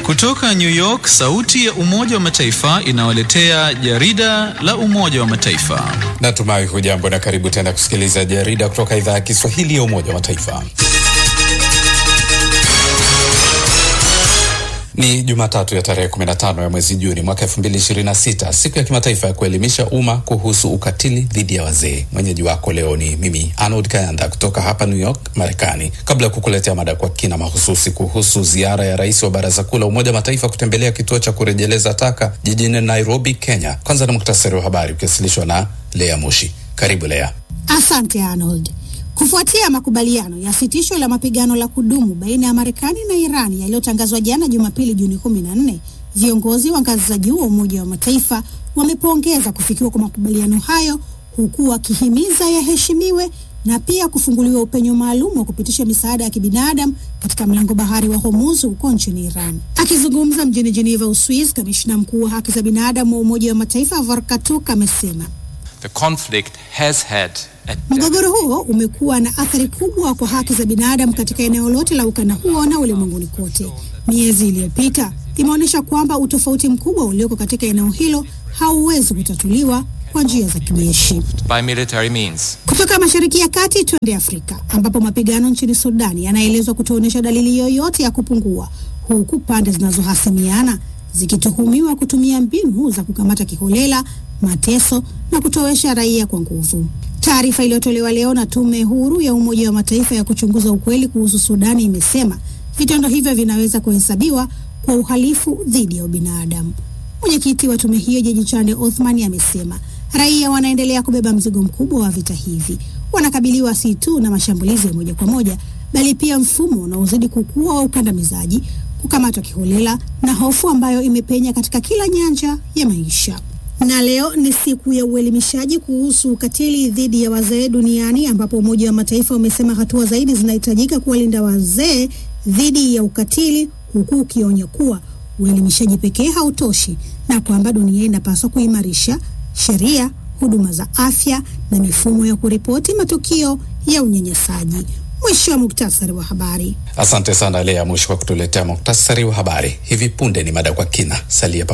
Kutoka New York, sauti ya Umoja wa Mataifa inawaletea jarida la Umoja wa Mataifa. Natumai hujambo na karibu tena kusikiliza jarida kutoka idhaa ya Kiswahili ya Umoja wa Mataifa. Ni Jumatatu ya tarehe 15 ya mwezi Juni mwaka 2026, siku ya kimataifa ya kuelimisha umma kuhusu ukatili dhidi ya wazee. Mwenyeji wako leo ni mimi Arnold Kayanda kutoka hapa New York, Marekani. Kabla ya kukuletea mada kwa kina mahususi kuhusu ziara ya rais wa Baraza Kuu la Umoja wa Mataifa kutembelea kituo cha kurejeleza taka jijini Nairobi, Kenya, kwanza na muktasari wa habari ukiwasilishwa na Lea Mushi. Karibu Lea. Asante Arnold. Kufuatia makubaliano ya sitisho la mapigano la kudumu baina ya Marekani na Irani yaliyotangazwa jana Jumapili Juni 14, viongozi wa ngazi za juu wa Umoja wa Mataifa wamepongeza kufikiwa kwa makubaliano hayo huku wakihimiza yaheshimiwe na pia kufunguliwa upenyo maalum wa kupitisha misaada ya kibinadamu katika mlango bahari wa Hormuz huko nchini Iran. Akizungumza mjini Geneva, Uswiz, kamishna mkuu wa haki za binadamu wa Umoja wa Mataifa Volker Turk amesema The conflict has had a Mgogoro huo umekuwa na athari kubwa kwa haki za binadamu katika eneo lote la ukanda huo na ulimwenguni kote. Miezi iliyopita imeonyesha kwamba utofauti mkubwa ulioko katika eneo hilo hauwezi kutatuliwa kwa njia za kijeshi. by military means. Kutoka Mashariki ya Kati twende Afrika, ambapo mapigano nchini Sudani yanaelezwa kutoonyesha dalili yoyote ya kupungua, huku pande zinazohasimiana zikituhumiwa kutumia mbinu za kukamata kiholela, mateso na kutowesha raia kwa nguvu. Taarifa iliyotolewa leo na tume huru ya Umoja wa Mataifa ya kuchunguza ukweli kuhusu Sudani imesema vitendo hivyo vinaweza kuhesabiwa kwa uhalifu dhidi ya ubinadamu. Mwenyekiti wa tume hiyo Jaji Chande Othman amesema raia wanaendelea kubeba mzigo mkubwa wa vita hivi. Wanakabiliwa si tu na mashambulizi ya moja kwa moja, bali pia mfumo unaozidi kukua wa ukandamizaji, kukamatwa kiholela na hofu ambayo imepenya katika kila nyanja ya maisha. Na leo ni siku ya uelimishaji kuhusu ukatili dhidi ya wazee duniani, ambapo Umoja wa Mataifa umesema hatua zaidi zinahitajika kuwalinda wazee dhidi ya ukatili, huku ukionya kuwa uelimishaji pekee hautoshi na kwamba dunia inapaswa kuimarisha sheria, huduma za afya na mifumo ya kuripoti matukio ya unyanyasaji. Mwisho wa muktasari wa habari. Asante sana Lea Mushi kwa kutuletea muktasari wa habari. Hivi punde ni mada kwa kina, salia